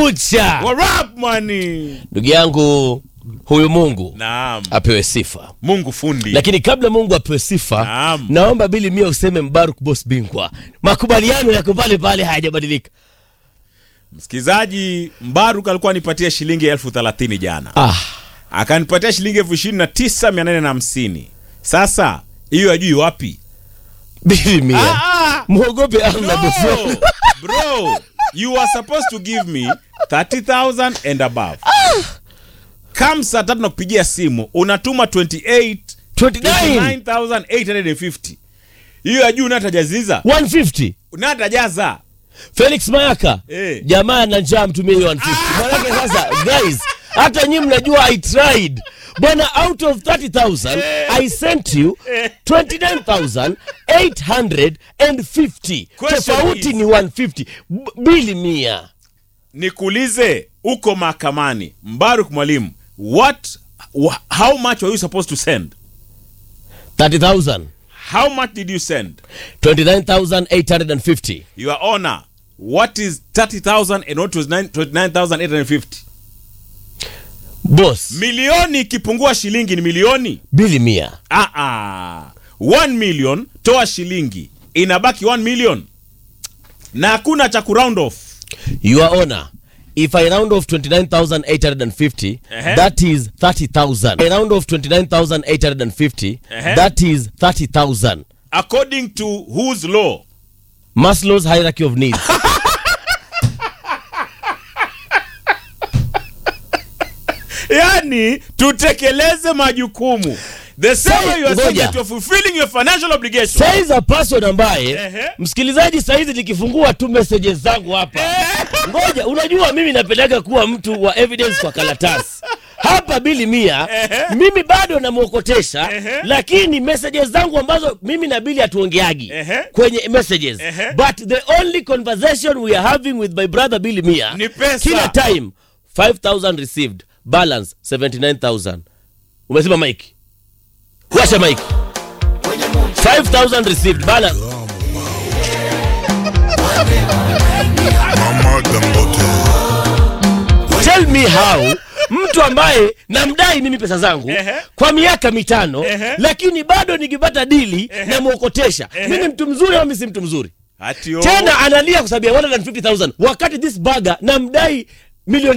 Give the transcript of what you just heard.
Bucha. Warap money. Ndugu yangu, huyu Mungu Naam. apewe sifa. Mungu fundi. Lakini kabla Mungu apewe sifa, Naam. naomba Bili Mia useme Mbaruk boss bingwa. Makubaliano yako pale pale hayajabadilika. Msikizaji, Mbaruk alikuwa anipatia shilingi elfu thelathini jana. Ah, Akanipatia shilingi elfu ishirini na tisa mia nane na hamsini. Sasa hiyo ajui wapi? Bili Mia. Ah, Muogope Allah no, boss. bro, you are supposed to give me 30,000 and above. Kam saa tatu nakupigia simu unatuma 28 29 29,850. Hiyo ajui unatajaziza 150. unatajaza Felix Mayaka. Eh. Jamaa na njaa mtumie hiyo 150. Maanake sasa guys, hata nyinyi mnajua I tried. Bwana out of 30,000 I sent you 29,850. Question Tofauti is- ni 150. B- Bili Mia. nikuulize uko mahakamani Mbaruk mwalimu what wh- how much were you supposed to send 30,000. how much did you send 29,850. your honor what is 30,000 and what was nine- 29,850 Boss, milioni ikipungua shilingi ni milioni Bili Mia. ah ah 1 million toa shilingi inabaki 1 million na hakuna cha kuround off Your Honor, if I round off 29,850, Ehe. that is 30,000. I round off 29,850, Ehe. that is 30,000. according to whose law Maslow's hierarchy of needs. yani tutekeleze majukumu the same way you are saying Ngoja. that you are fulfilling your financial obligation Says a person ambaye Ehe. msikilizaji saizi nikifungua tu messages zangu hapa. Ngoja, unajua mimi napendaga kuwa mtu wa evidence kwa karatasi. Hapa Bili Mia, mimi bado namwokotesha, lakini messages zangu ambazo mimi na Bili hatuongeagi Ehe. kwenye messages. Ehe. But the only conversation we are having with my brother Bili Mia Ni pesa. kila time 5000 received, balance 79000. Umesema Mike? Washa Mike. 5000 received, balance Mama Dangote. tell me how mtu ambaye namdai mimi pesa zangu Ehe. kwa miaka mitano Ehe. lakini bado nikipata dili namwokotesha mimi mtu mzuri au mimi si mtu mzuri Ati oh. tena analia kwa sababu ya 150000 wakati this baga namdai milioni